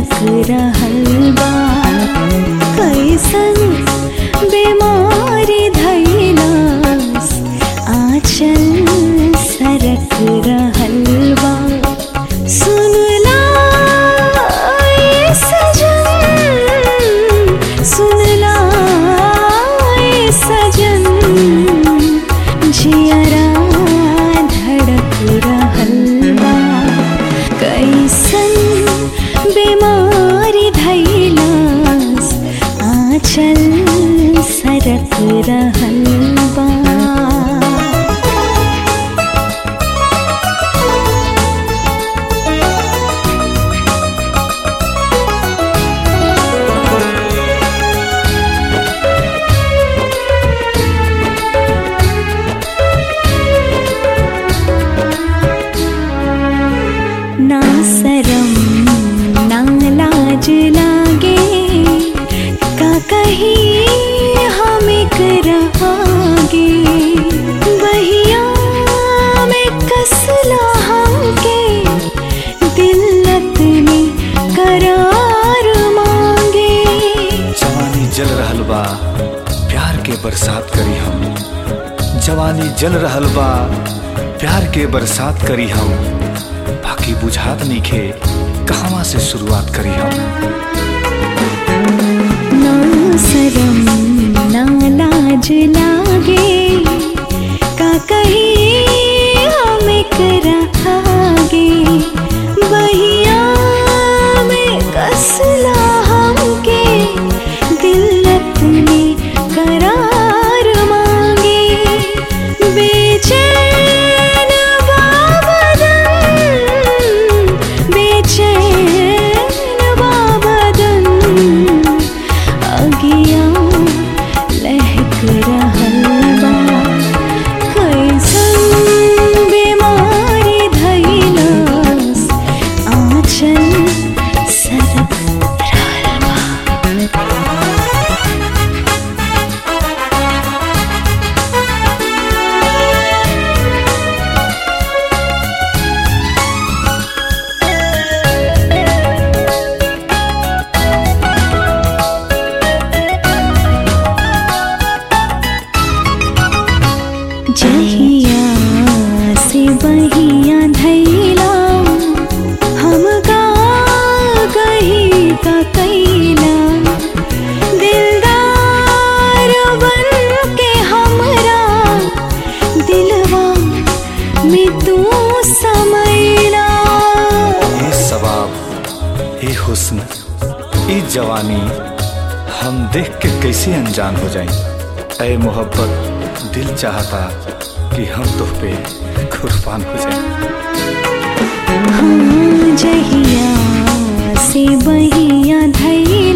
सरक रहल बा कैसन बीमारी धैलस आचल सरक रहल बा सुनला ये सजन सुनला ये सजन जियरा धड़क रहल बा कैसन बीमारी धैलस आचल सरक रहल बा ना शरम ना लाज लागे का कही हम करागे बहिया में कसला हमके दिल्लत में करार मांगे जवानी जल रहल बा प्यार के बरसात करी हम जवानी जल रहल बा प्यार के बरसात करी हम बाकी बुझात नइखे कहवा से शुरुआत करी हम ना शरम ना लाज लागे का कही हम करागे बहिया में कसला हमके दिल्लत में करार मांगे बेचैन बाबदन बेचैन बाबदन अगिया लहक रहल बा कैसन बीमारी धैलस आँचल सरक रहल बा जहिया से बहिया धैला हम का कही का कैला दिलदार बन के हमरा दिलवा में तू समैला ए सवाब ए हुस्न ए जवानी हम देख के कैसे अनजान हो जाएं ए मोहब्बत दिल चाहता कि हम तुह पे कुर्बान हो जाएं हाँ जहिया से बहिया धैला